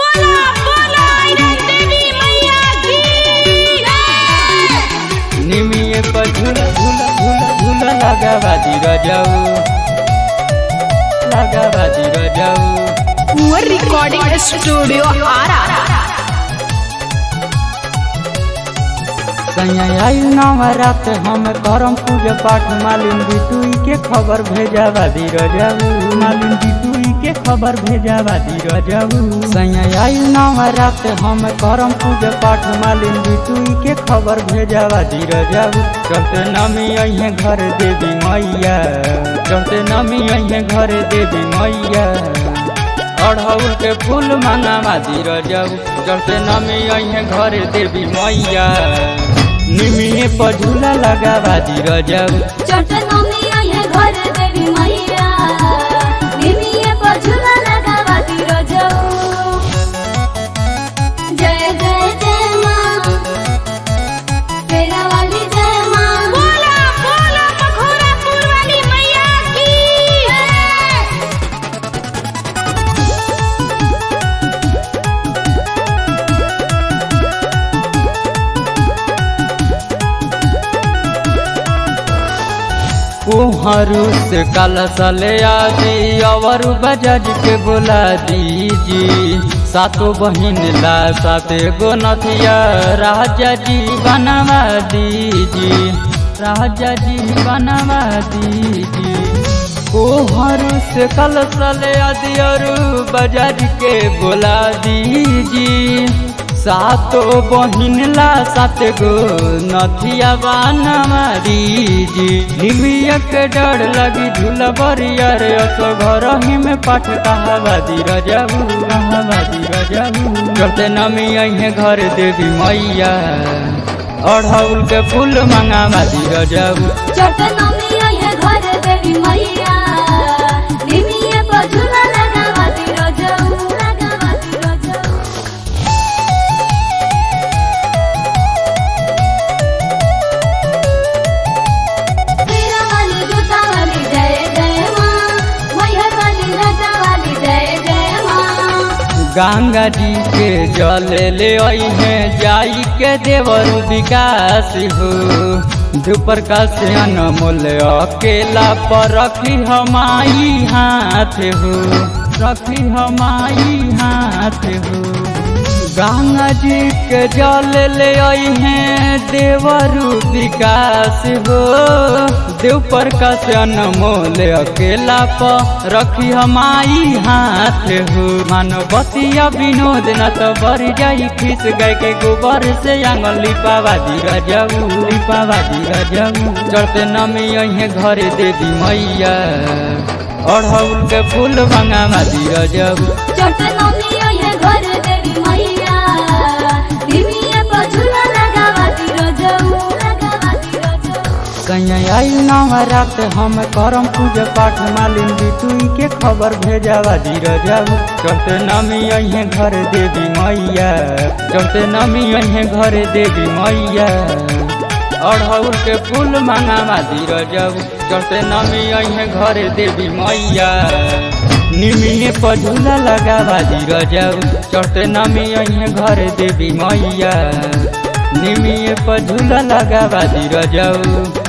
बोला बोला आयरन देवी मैया की जय। निमिये पर झूला झूला झूला झूला लगा बाजी रजाऊ लगा बाजी रजाऊ कुंवर रिकॉर्डिंग स्टूडियो आरा कहीं आई नवरात हम करम पूजा पाठ मालिन बिटुई के खबर भेजा बादी रजाऊ मालिन बिटुई के खबर भेजा बादी रजाऊ सैया आई नवरात हम करम पूजा पाठ मालिन बिटुई के खबर भेजा बादी रजाऊ चलते नमी अहे घर देवी मैया चलते नमी अहे घर देवी मैया अढ़ौल के फूल मंगावा दी रजाऊ चलते नमी अहे घर देवी मैया निमिये पर झूला लगावा दी रजाऊ चटनोमी आये घर देवी मैया निमिये पर झूला लगावती रजऊ जय जय जय माँ तेरा वाली जय माँ बोला बोला मखोरापुर वाली मैया की जय। कुहरू से कल सले आदि और बजाज के बोला दीजी सातो बहिन ला साते गो नथिया राजा जी बनवा दीजी राजा जी बनवा दीजी कुहरू से कल सले आदि और बजाज के बोला दीजी सातो बहिन ला सात गो नथिया बनवा दीजी निमिया के डर लगी झूला बरिया रे असो घर ही में पाठ कहावादी रजाऊ कहावादी रजाऊ करते नमी अहे घर देवी मैया अढ़ौल के फूल मंगावादी रजाऊ चटनोमी आये घर देवी मैया निमिये पर झूला लगावती रजऊ लगावती रजऊ तेरा वाली जूता वाली जय जय माँ मैहर वाली लटा वाली जय जय माँ गंगा जी के जल ले अहे जाई के देवर विकास हो दुपर का से अनमोल अकेला पर रखी हमाई हाथ हो रखी हमाई हाथ हो गंगा जी के जल ले अहे देवर विकास हो देव पर का से अनमोल अकेला पर रखी हमाई हाथ हो मानवतिया विनोद न तो बर जाई खिस गए के गोबर से आंगन लिपावादी रजाऊ लिपावादी रजाऊ चढ़ते नमी अहे घर देवी मैया अढ़ौल के फूल मंगावादी रजाऊ चटनोमी आये घर देवी मैया निमिये पर झूला लगावती रजऊ लगावती रजऊ कहीं आई नवरात हम करम पूजा पाठ मालिन बिटुई के खबर भेजावा दी रजाऊ चलते नमी अहे घर देवी मैया चलते नमी अहे घर देवी मैया अढ़ौल के फूल मंगावा दी रजाऊ चलते नमी अहे घर देवी मैया निमिये पर झूला लगावा दी रजाऊ चलते नमी अहे घर देवी मैया निमिये पर झूला लगावा दी रजाऊ